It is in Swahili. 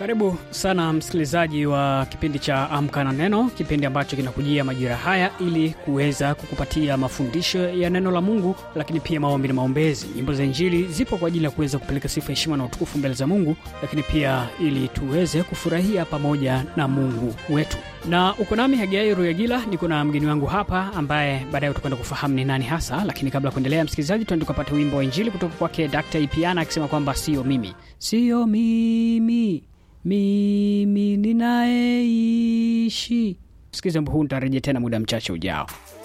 Karibu sana msikilizaji wa kipindi cha Amka na Neno, kipindi ambacho kinakujia majira haya ili kuweza kukupatia mafundisho ya neno la Mungu, lakini pia maombi na maombezi. Nyimbo za Injili zipo kwa ajili ya kuweza kupeleka sifa, heshima na utukufu mbele za Mungu, lakini pia ili tuweze kufurahia pamoja na Mungu wetu. Na uko nami Hagai Ruyagila, niko na mgeni wangu hapa ambaye baadaye utakwenda kufahamu ni nani hasa. Lakini kabla ya kuendelea, msikilizaji, tuende tukapata wimbo wa Injili kutoka kwake Dr. Ipiana akisema kwamba sio mimi, sio mimi mimi ninayeishi. Msikilize wimbo huu, nitarejea tena muda mchache ujao.